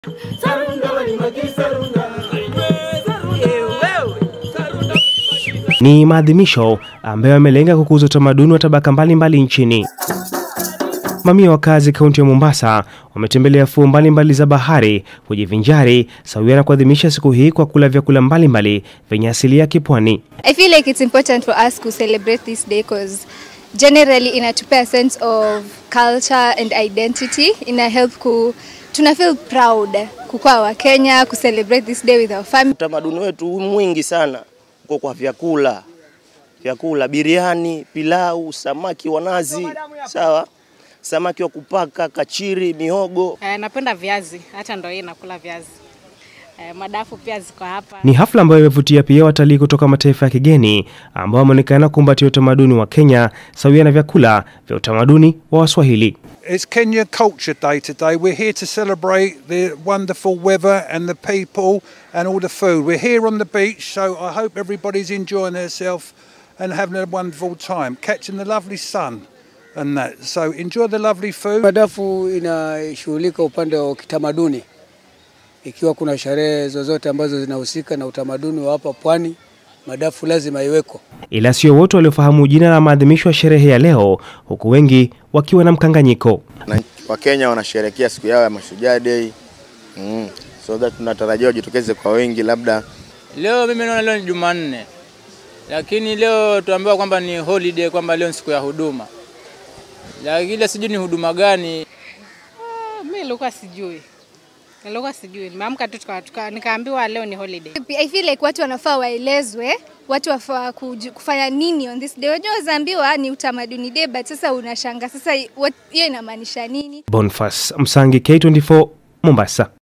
Ni maadhimisho ambayo yamelenga kukuza utamaduni wa tabaka mbalimbali nchini. Mamia wakazi kaunti ya Mombasa wametembelea fuo mbalimbali za bahari kujivinjari sawia na kuadhimisha siku hii kwa kula vyakula mbalimbali vyenye asili ya kipwani. I feel like it's important for us to celebrate this day because generally inatupea a sense of culture and identity. Ina help ku tuna feel proud kukuwa wa Kenya, ku celebrate this day with our family. Utamaduni wetu mwingi sana uko kwa vyakula, vyakula biriani, pilau, samaki wa nazi, sawa, samaki wa kupaka, kachiri, mihogo. Eh, napenda viazi, hata ndo hii nakula viazi. Eh, madafu pia ziko hapa. Ni hafla ambayo imevutia pia watalii kutoka mataifa ya kigeni ambao wameonekana kumbatia utamaduni wa Kenya sawia na vyakula vya utamaduni wa Waswahili. It's Kenya Culture Day today. We're here to celebrate the wonderful weather and the people and all the food. We're here on the beach, so I hope everybody's enjoying themselves and having a wonderful time, catching the lovely sun and that. So enjoy the lovely food. Madafu inashughulika upande wa kitamaduni, ikiwa kuna sherehe zozote ambazo zinahusika na utamaduni wa hapa pwani, madafu lazima iweko. Ila sio wote waliofahamu jina la maadhimisho ya sherehe ya leo, huku wengi wakiwa na mkanganyiko. na Wakenya wanasherehekea siku yao ya Mashujaa Day mm. so that tunatarajia wajitokeze kwa wengi, labda Leo mimi naona leo ni Jumanne, lakini leo tuambiwa kwamba ni holiday, kwamba leo ni siku ya huduma, lakini ile sijui ni huduma gani. Ah, Mimi nilikuwa sijui. Nilikuwa sijui. Nimeamka tu tuka- tuka- nikaambiwa leo ni holiday. I feel like watu wanafaa waelezwe watu wafaa kuju- kufanya nini on this day. Wajua wazaambiwa ni utamaduni day, but sasa unashanga sasa what- hiyo inamaanisha nini? Boniface Msangi, K24, Mombasa.